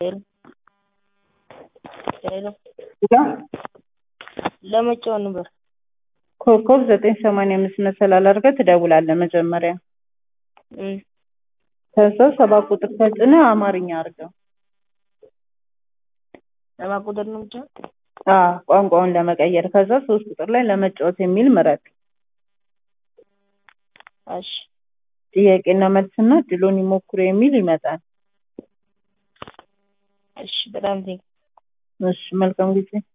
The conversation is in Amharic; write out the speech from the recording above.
ሄሎ ሄሎ ለመጫወት ነበር። ኮከብ ዘጠኝ ሰማንያ አምስት መሰላል አድርገህ ትደውላለህ መጀመሪያ። እም፣ ከዛ ሰባት ቁጥር ተጭነህ አማርኛ አድርገው። ሰባት ቁጥር ነው ብቻ። አዎ ቋንቋውን ለመቀየር። ከዛ ሶስት ቁጥር ላይ ለመጫወት የሚል ምረጥ። እሺ ጥያቄና መልስና ድሎን ይሞክሩ የሚል ይመጣል። እሺ፣ በጣም ቴንክ እሺ መልካም ጊዜ